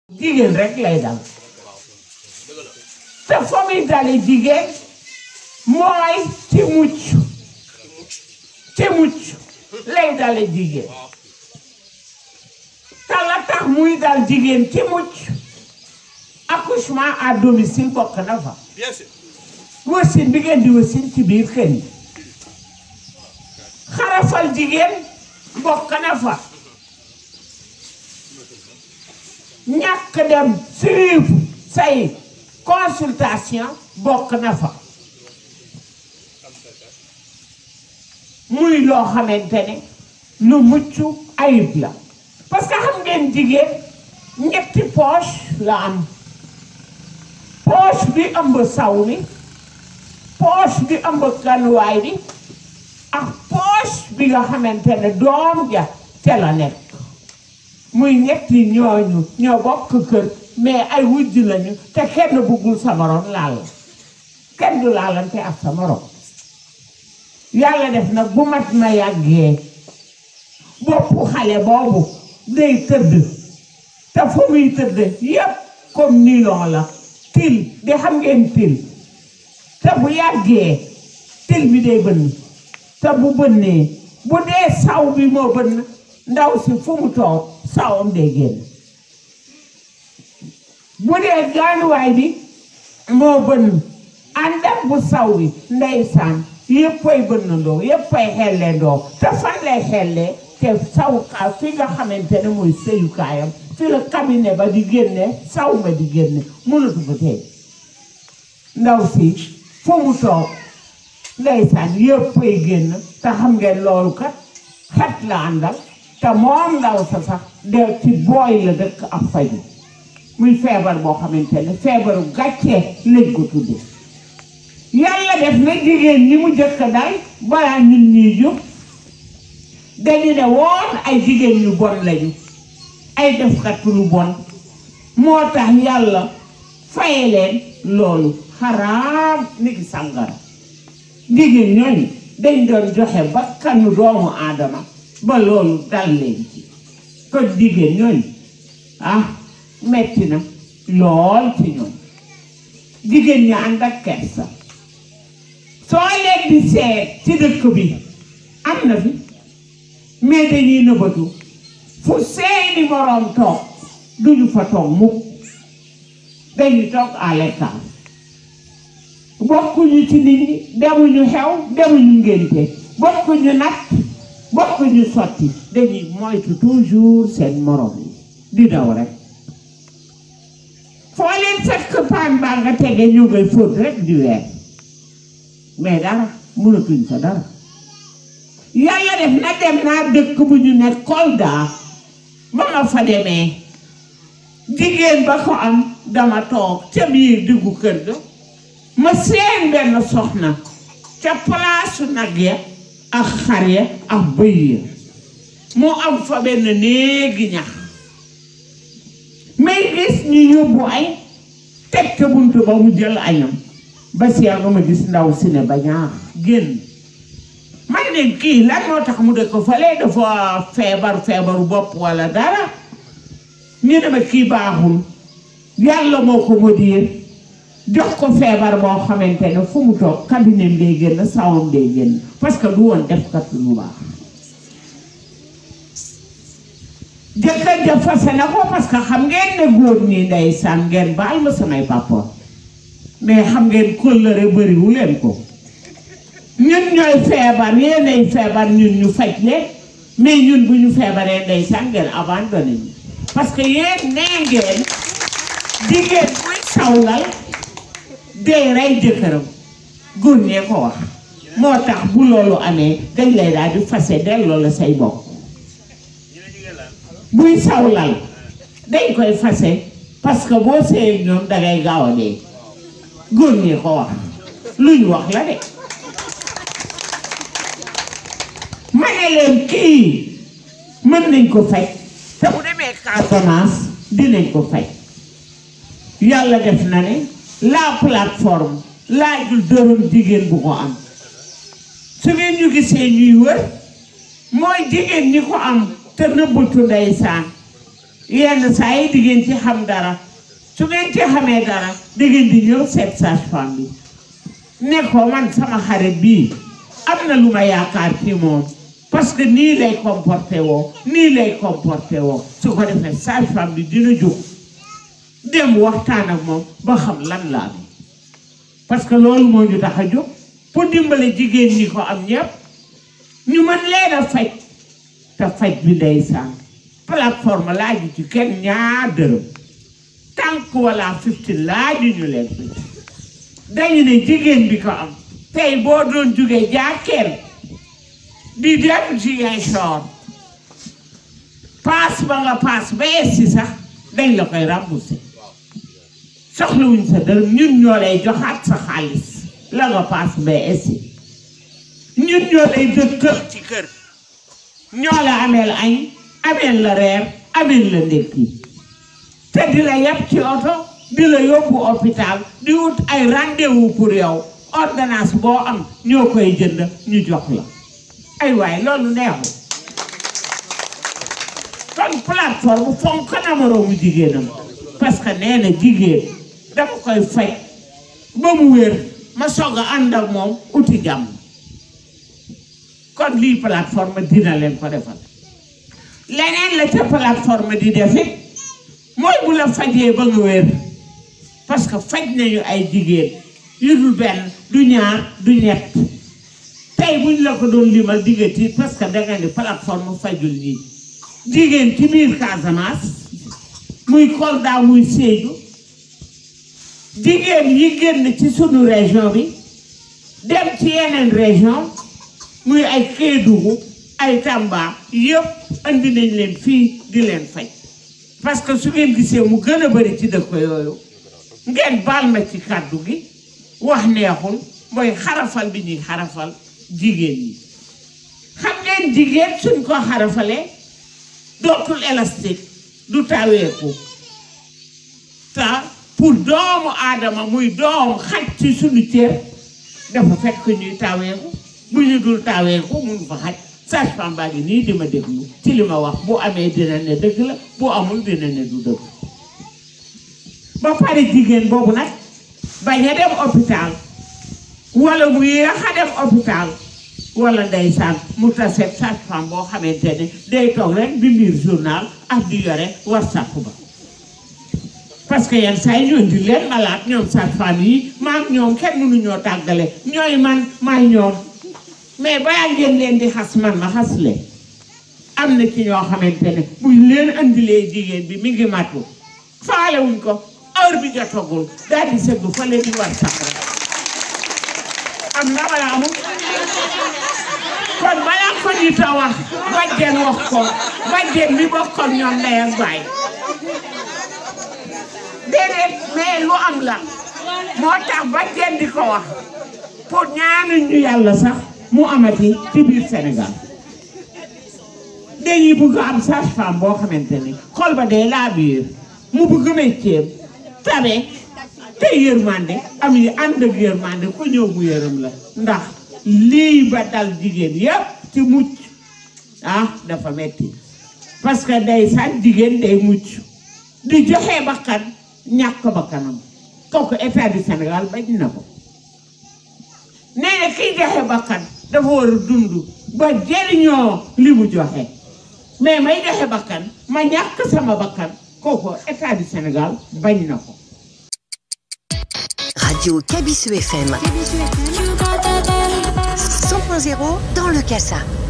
jigéen rek lay dal te fa muy dale jigéen mooy ci mucc ci mucc lay dale jigéen te la tax muy dal jigéen ci mucc accouchement à domicile bokk na fa Bien sûr. wasin bi ngeen di wasin ci biir kër yi xarafal jigéen bokk na fa ñàkk dem suivre say consultation bokk na fa muy loo xamante ne lu mucc ayib la parce que xam ngeen jigéen ñetti poche la am poche bi ëmb saw mi poche bi ëmb ganuwaay bi ak poche bi nga xamante ne doom ja ca la nekk muy ñetti ñooñu ñoo bokk kër mais ay wujj lañu te kenn bëggul sa morom laal kenn du laalante ak sa morom yàlla def nag bu mat na yàggee boppu xale boobu day tëdd te fu muy tëdd yépp comme nilon la til di xam ngeen til te bu yàggee til bi day bënn te bu bënnee bu dee saw bi moo bënn ndaw si fu mu toog sawam day génn bu dee gaanuwaay bi moo bënn ànd ak bu saw bi ndeysaan yëppay bënnandoo yëppay xelleendoo te fan lay xellee te sawukaay fi nga xamante ne mooy sëyukaayam fi la cabinet ba di génne saw ma di génne mënatu ko tey ndaw si fu mu toog ndeysaan yëppay génn te xam ngeen loolu kat xet la àndal te moom ndaw sa sax de ci booy la dëkk ak faju muy feebar boo xamante ne feebaru gàccee lañ ko tudde yàlla def na jigéen ñi mu jëkk dal balaa ñun ñuy jóg dañu ne woon ay jigéen ñu bon lañu ay defkat lu bon moo tax yàlla faye leen loolu xaraam ni ki sàngara jigéen ñooñu dañ doon joxe bakkanu doomu aadama ba loolu dal leen ci kon jigéen ñooñu ah metti na lool ci ñoom jigéen ñi ànd ak kersa soo leen di seet ci dëkk bi am na fi mais dañuy nëbbatu fu seeni moroom toog duñu fa toog mukk dañuy toog à l'écart bokkuñu ci nit ñi demuñu xew demuñu ngénte bokkuñu natt bokkuñu sotti dañuy moytu toujours seen moroom yi di daw rek foo leen fekk paan baa nga tege ñu ngay fóot rek di weer mais dara mënatuñ fa dara yàlla def na dem naa dëkk bu ñu ne Kolda ba ma fa demee jigéen ba ko am dama toog ca biir diggu kër ga ma seen benn soxna ca palaasu nag ya ak xar ya ak bëy ya moo am fa benn néegi ñax may gis ñu yóbbu ay teg ca buntu ba mu jël añam ba si nga ma gis ndaw si ne ba ñaax génn man ne kii lan moo tax mu dëkk fale dafa feebar feebaru bopp walla dara ñu ne ma kii baaxul yàlla moo ko modéer jox ko feebar boo xamante ne fu mu toog cabinet day génn sawam day génn parce que du woon def kat lu baax jëkkër ja fase na ko parce que xam ngeen ne góor ñi ndeysaan ngeen baal ma samay papa mais xam ngeen kóllëre bëriwu leen ko ñun ñooy feebar yéenay feebar ñun ñu faj leen mais ñun bu ñu feebaree ndeysaan ngeen abandonné ñu parce que yéen nee ngeen jigéen buy sawlal day rey jëkkëram góor ñee ko wax moo tax bu loolu amee dañ lay daal di fase delloo la say bokk buy sawlal dañ koy fase parce que boo seeyee ñoom dangay gaaw a dee góor ñee ko wax lu ñu wax la de ma ne leen kii mën nañ ko faj te bu demee Casamance dinañ ko faj yàlla def na ne la plateforme laajul dërëm jigéen bu ko am su ngeen ñu gisee ñuy wër mooy jigéen ñi ko am te nëbbatu ndeysaan yenn saa yi di ngeen ci xam dara su ngeen ci xamee dara di ngeen di ñëw seet sage-femme bi ne ko man sama xarit bii am na lu ma yaakaar ci moom parce que nii lay comporté woo nii lay comporté woo su ko defee sage-femme bi dina jóg dem waxtaan ak moom ba xam lan la am parce que loolu moo ñu tax a jóg pour dimbale jigéen ñi ko am ñëpp ñu mën leen a faj te faj bi ndeysaan plateforme laaju ci kenn ñaar dërëm tànk wala fifty laaju ñu leen ko dañu ne jigéen bi ko am tey boo doon jógee jàkkeel di dem Ziguinchor paas ba nga paas ba essi sax dañ la koy remboursé soxlawuñ sa dërëm ñun ñoo lay joxaat sa xaalis la nga paas ba essi ñun ñoo lay dëkkal ci kër ñoo la ameel añ ameel la reer ameel la ndékki te di la yàpp ci oto di la yóbbu hôpital di wut ay rendez-vous pour yow ordonnance boo am ñoo koy jënd ñu jox la ay waay loolu neexu kon plateforme fonk na moroomu jigéenam parce que nee na jigéen dama koy faj ba mu wér ma soog a ànd ak moom uti jàmm kon lii plateforme dina leen ko defal leneen la ca plateforme di def it mooy bu la fajee ba nga wér parce que faj nañu ay jigéen yu dul benn du ñaar du ñett tey buñ la ko doon limal diggati parce que danga ni plateforme fajul ñii jigéen ci biir Casamance muy Kolda muy Sédhiou jigéen yi génn ci sunu région bi dem ci yeneen région muy ay Kédougou ay Tamba yëpp andi nañ leen fii di leen faj parce que su ngeen gisee mu gën a bari ci dëkk yooyu ngeen baal ma ci kàddu gi wax neexul mooy xarafal bi ñuy xarafal jigéen ñi xam ngeen jigéen suñ ko xarafalee dootul élastique du taweeku te pour doomu aadama muy doom xaj ci suñu cër dafa fekk ñuy taweeku bu ñu dul taweeku mun fa xaj sage-femme baa ngi nii di ma déglu ci li ma wax bu amee dina ne dëgg la bu amul dina ne du dëgg ba pare jigéen boobu nag bañ a dem hôpital wala mu yéex a dem hôpital wala ndeysaan mu taseet sage-femme boo xamante ne day toog rek di lire journal ak di yore whatsapp ba parce que yenn saa yi ñoo di leen malade ñoom sage-femme yi maam ñoom kenn mënuñoo tàggale ñooy man maay ñoom mais balaa ngeen leen di xas man ma xas leen am na ci ñoo xamante ne buñ leen andilee jigéen bi mi ngi matu faalewuñ ko heure bi jotagul daal di sëgg fa leen di war sax rek am na wala amul kon balaa ko nit a wax bàjjen wax ko bàjjen bi bokkoon ñoom ndey ak baay déedéet mais lu am la moo tax bàjjen di ko wax pour ñaanuñ ñu yàlla sax mu amati ci biir Sénégal dañuy bëgg am sage-femme boo xamante ni xol ba dee laa biir mu bëgg métier tabe te yërmande am yi ànd ak yërmande ku ñëw mu yërëm la ndax lii ba dal jigéen yépp ci mucc ah dafa metti parce que day sax jigéen day mucc di joxe bakkan ñàkk bakkanam kooku état du Sénégal bañ na ko nee na kiy joxe bakkan dafa war a dund ba jëriñoo li mu joxe mais may joxe bakkan ma ñàkk sama bakkan kooku état du Sénégal bañ na ko Radio Kabisu FM 100.0 dans le Kassa.